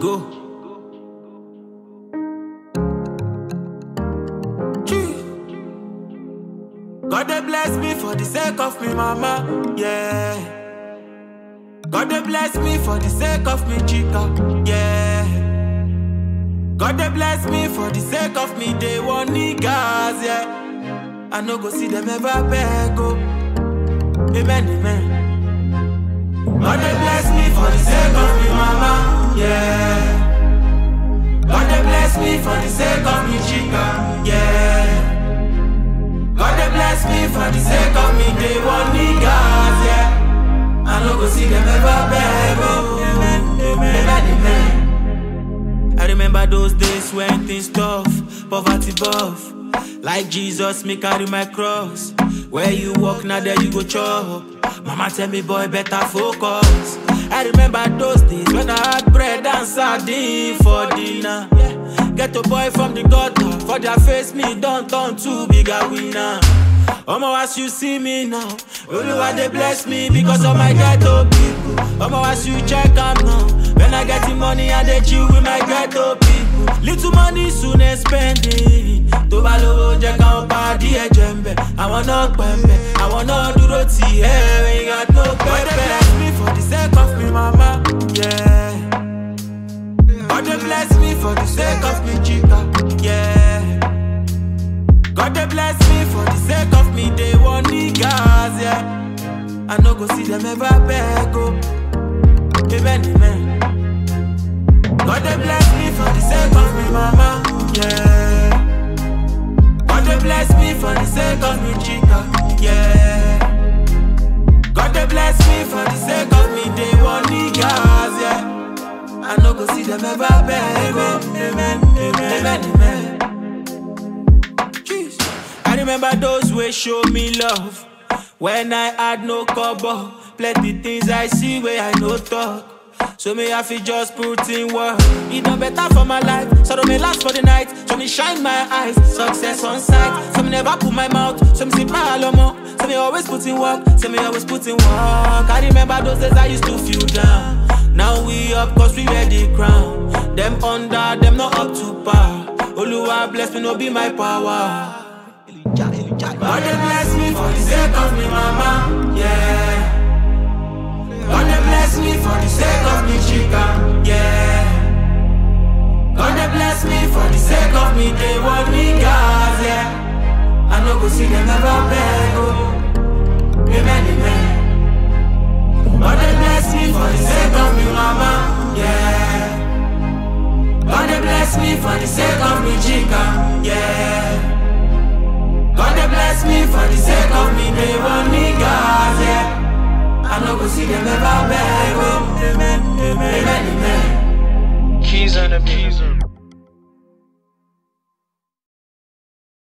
Go. Gee. God they bless me for the sake of me mama, yeah. God they bless me for the sake of me chica, yeah. God they bless me for the sake of me they want niggas, yeah. I no go see them ever beg, oh. Amen, amen. God they bless me for the sake of me mama, yeah. God they bless me for the sake of me chica, yeah. God they bless me for the sake of me they want niggas, yeah. I no go see them ever beg, oh. Amen, amen, amen. I remember those days when things tough, poverty buff. Like Jesus, me carry my cross. Where you walk, now there you go chop. Mama tell me, boy, better focus. I remember those days when I had bread and sardine for dinner. Yeah. Get a boy from the gutter, for their face me don't turn too big a winner. Omo, as you see me now, Oluwa they bless me because of my ghetto people. Omo, as you check am now, when I get the money, I dey chill with my ghetto people. Little money soon I spend it. Tó bá lówó jẹ́ káwọn pàdé ẹ̀jẹ̀ ń bẹ̀. Àwọn náà pẹ̀mbẹ̀, àwọn náà dúró tì ẹ́ when you got no pẹ̀pẹ̀. God dey bless me for the sake of me mama, yeah. God dey bless me for the sake of me chica, yeah. God they bless me for the sake of me, they want niggas, yeah. I no go see them ever beg, oh. Amen, amen. God they bless me for the sake of me, mama, yeah. God they bless me for the sake of me, chica, yeah. God they bless me for the sake of me, they want niggas, yeah. I no go see them ever beg, oh. Amen, amen, amen, amen. Jeez. I remember those way show me love when I had no cover. Plenty things I see where I no talk. So me have to just put in work. It done better for my life. So don't me last for the night. So me shine my eyes. Success on sight. So me never put my mouth. So me sip my alomo. So me always put in work. So me always put in work. I remember those days I used to feel down. Now we up cause we wear the crown. Them under, them not up to par. Oluwa bless me, no be my power. God they bless me for the sake of me mama, yeah. God they bless me for the sake of me chica, yeah. God they bless me for the sake of me they want niggas, yeah. I no go see them ever beg, oh. Amen, amen. God they bless me for the sake of me mama, yeah. God they bless me for the sake of me chica, yeah. God they bless me for the sake of me, they want niggas, yeah. I no go see them ever